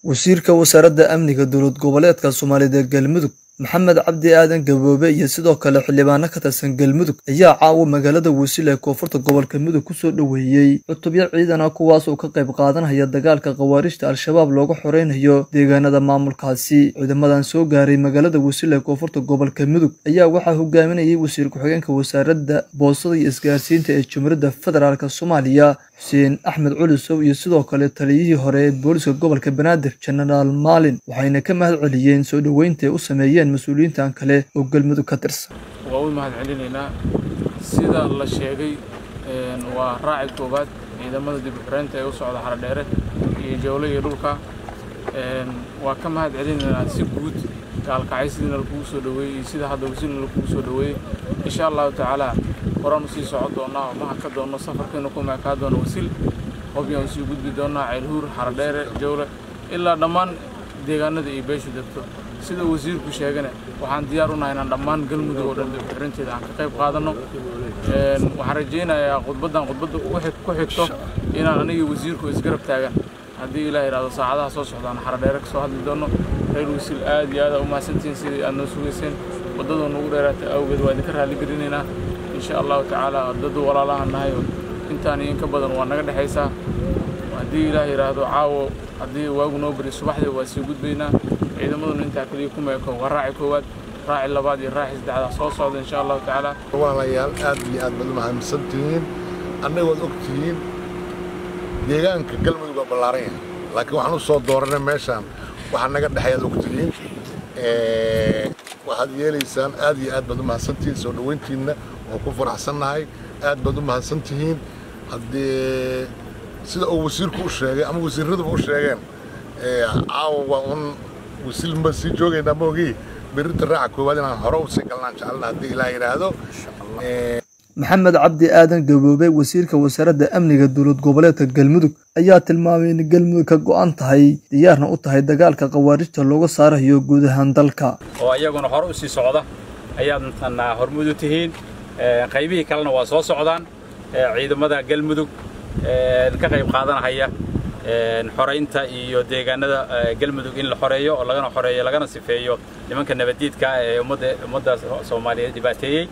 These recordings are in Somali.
wasiirka wasaaradda amniga dowlad goboleedka soomaalida ee galmudug maxamed cabdi aadan gaboobe iyo sidoo kale xildhibaano ka tirsan galmudug ayaa caawa magaalada wasiil ee koonfurta gobolka mudug kusoo dhoweeyey cutubyo ciidan ah kuwaas oo ka qayb qaadanaya dagaalka khawaarijta al-shabaab looga xoreynayo deegaanada maamulkaasi ciidamadan soo gaaray magaalada wasiil ee koonfurta gobolka mudug ayaa waxaa hogaaminayay wasiir ku-xigeenka wasaaradda boosada iyo isgaarsiinta ee jumhuuriyadda federaalk soomaaliya xuseen axmed culisow iyo sidoo kale taliyihii hore ee booliska gobolka banaadir jenaraal maalin waxayna ka mahad celiyeen soo dhoweynta ay u sameeyeen mas-uuliyiintan kale oo galmudug ka tirsan waa u mahad celinaynaa sida la sheegay waa raaci koowaad ciidamada dib u xireynta ee u socda xaradheere iyo jawle iyo dhulka waa ka mahad celinaynaa si guud gaalkacay sidiina lakugu soo dhoweeyey iyo sida hadda wasiilna lakugu soo dhoweeyey insha allahu tacaala horaan usii socon doonaa oo maha ka doonno safarkeena ku meekaa doona wasiil hobyaan usii gudbi doonaa ceelhuur xaradheere jawle ilaa dhammaan deegaanada iyo beeshu degto sida wasiirku sheegana waxaan diyaar u nahay inaan dhammaan galmudug oo dhan dib xirinteeda aan ka qayb qaadanno waxaan rajaynayaa khudbaddan khudbadda ku xigto inaan anigii wasiirku isgarab taagan haddii ilaah yidhahdo saacadaha soo socdaan xaradheere ka soo hadli doonno reer wasiil aad iyo aad aa u mahadsantihiin sidii aad noo sugayseen waddadoo nagu dheeraatay awgeed waa idinka raalli gelinaynaa insha allahu tacaala dad walaalahan nahay intaan iyo in ka badan waa naga dhexaysaa haddii ilaah yidhaahdo caawo haddii waagu noo bari subaxdii waa sii gudbaynaa ciidamaduna intaa kaliya ku meeko waa raaci koowaad raaci labaad iyo raaci saddexdaa soo socda insha allahu tacaala walaalayaal aad iyo aad baad u mahadsan tihiin annagood og tihiin deegaanka galmudug waa ballaaran yahay laakiin waxaan u soo dooranay meeshaan waxaa naga dhexay aad og tihiin waxaad yeelaysaan aad iyo aad baad u mahadsan tihiin soo dhoweyntiinna waan ku faraxsannahay aad baad u mahadsan tihiin haddee sida uu wasiirku u sheegay ama wasiiraduba u sheegeen caawa waa un wasiil ma sii joogaynaa maogii berrinta raaca koowaad inaan hore u sii galnaan jecelna haddii ilaah yidhaahdo maxamed cabdi aadan gaboobe wasiirka wasaaradda amniga dowlad goboleedka galmudug ayaa tilmaamay in galmudug ka go'an tahay diyaarna u tahay dagaalka khawaarijta looga saarayo guud ahaan dalka oo iyaguna hore u sii socda ayaadna hormud u tihiin qaybihii kalena waa soo socdaan ciidamada galmudug ka qayb qaadanahaya xoraynta iyo deegaanada galmudug in la xoreeyo oo lagana xoreeyo lagana sifeeyo nimanka nabaddiidka ee ummadda soomaaliyeed dhibaateeyey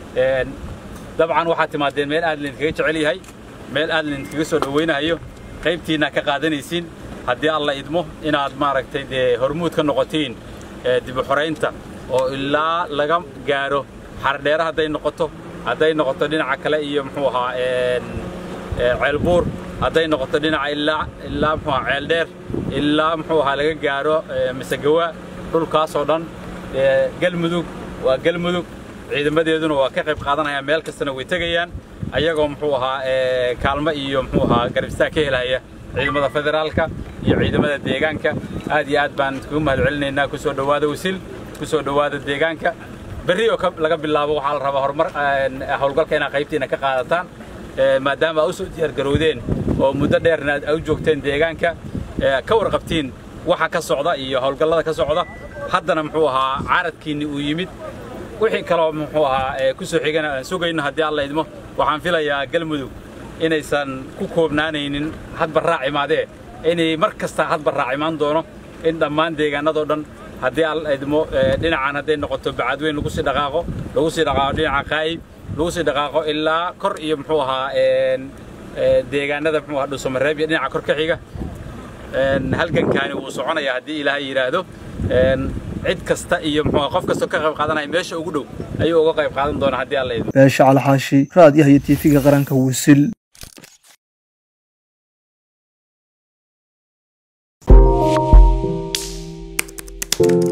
dabcan waxaad timaadeen meel aad laydinkaga jecel yahay meel aad laydinkaga soo dhowaynahayo qaybtiinna ka qaadanaysiin haddii alla idmo inaad maaragtay dee hormuud ka noqotiin dib u xoraynta oo ilaa laga gaaro xardheere hadday noqoto hadday noqoto dhinaca kale iyo muxuu ahaa ceelbuur hadday noqoto dhinaca ilaa ilaa muxuu ahaa ceeldheer ilaa muxuu ahaa laga gaaro masegawa dhulkaasoo dhan galmudug waa galmudug ciidamadeeduna waa ka qayb qaadanayaan meel kastana way tegayaan ayagoo muxuu ahaa kaalmo iyo muxuu ahaa garabistaa ka helaya ciidamada federaalka iyo ciidamada deegaanka aad iyo aad baan kugu mahad celinaynaa ku soo dhowaada wasiil ku soo dhowaada deegaanka berri oo laga bilaabo waxaa la rabaa horumar howlgalka inaad qaybtiina ka qaadataan maadaama aad u soo diyaargarowdeen oo muddo dheerna aad u joogteen deegaanka ka warqabtiin waxa ka socda iyo howlgallada ka socda haddana muxuu ahaa caaradkiinni uu yimid wixii kaloo muxuu ahaa ku soo xigana aan sugayno haddii alla idmo waxaan filayaa galmudug inaysan ku koobnaanaynin hadba raac imaadee inay mar kasta hadba raac imaan doono in dhammaan deegaanadoo dhan haddii alla idmo dhinacan hadday noqoto bacadweyn lagu sii dhaqaaqo lagu sii dhaqaaqo dhinaca qaayib lagu sii dhaqaaqo ilaa kor iyo muxuu ahaa deegaanada muxuu ahaa dhuusamareeb iyo dhinaca kor ka xiga halgankaani wuu soconayaa haddii ilaahay yidhaahdo cid kasta iyo muxuu qof kasta ka qayb qaadanaya meesha ugu dhow ayuu uga qayb qaadan doonaa haddii alla idmo beesha calxaashi raadiyaha iyo tiifiga qaranka wisil thank you